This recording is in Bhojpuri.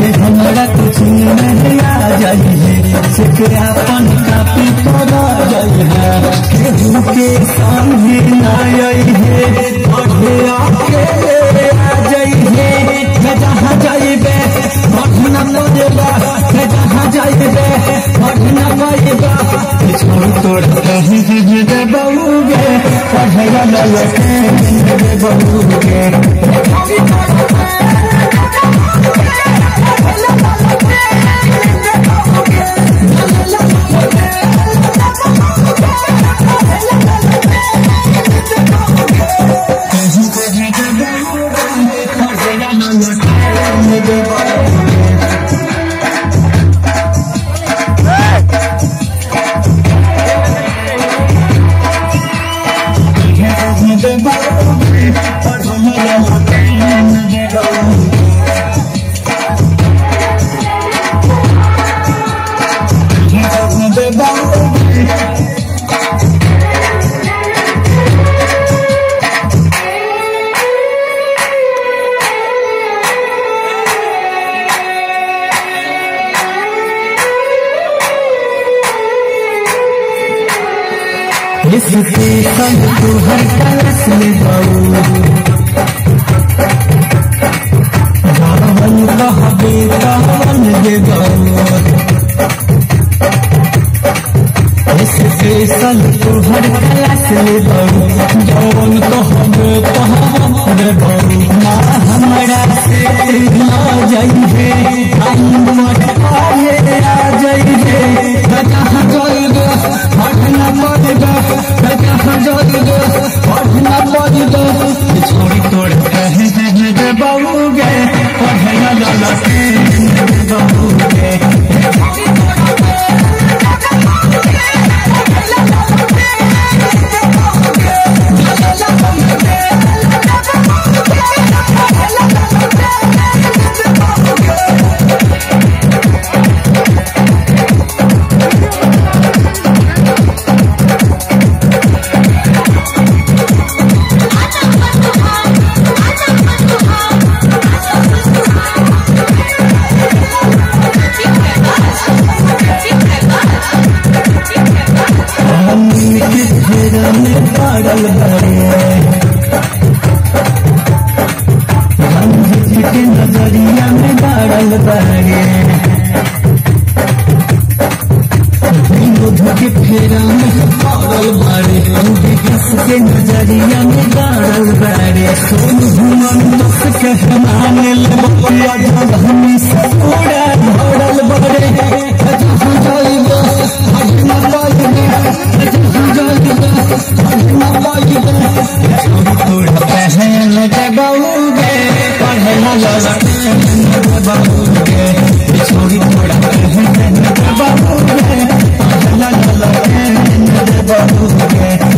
हमारा कुछ नहीं आ जाई है से अपन कापी पर जाई है केहू के सामने ना आई है पढ़े आके आ जाई है मैं जहाँ जाइबे पढ़ना पड़ेगा मैं जहाँ जाइबे पढ़ना पड़ेगा छोड़ तोड़ कहीं दे बहुगे पढ़ेगा न लगे दे बहुगे पढ़ेगा न लगे दे बहुगे दे बहुगे पढ़ेगा न लगे दे बहुगे दे बहुगे इसके संग तू हर कलश में जाऊ रावण कहबे रावण जे गाऊ इसके संग तू हर कलश में जाऊ जौन कहबे कहबे गाऊ ना हमरा से ना जाई है टाइम मत पाए आ जाई है जहाँ जाइबे पढ़ना पड़ेगा जहाँ जाइबे पढ़ना पड़ेगा छोड़ी तोड़ कहे दे बहुगे पढ़ना लाला के बहुगे हम के घेरा में पड़ल बड़े हम के नजरिया में गाड़ल बड़े विनोद के फेरा में पड़ल बड़े हम के नजरिया में गाड़ल बड़े सोन घुमन दस के मान लबकिया जब हम पूरा भरल बड़े जहाँ जाइबे हजना पाइबे जहाँ जाइबे हजना पाइबे छोड़ी तोड़ पहन दे बहुगे पढ़ना लगे बहुगे छोड़ी तोड़ पहन दे बहुगे पढ़ना लगे बहुगे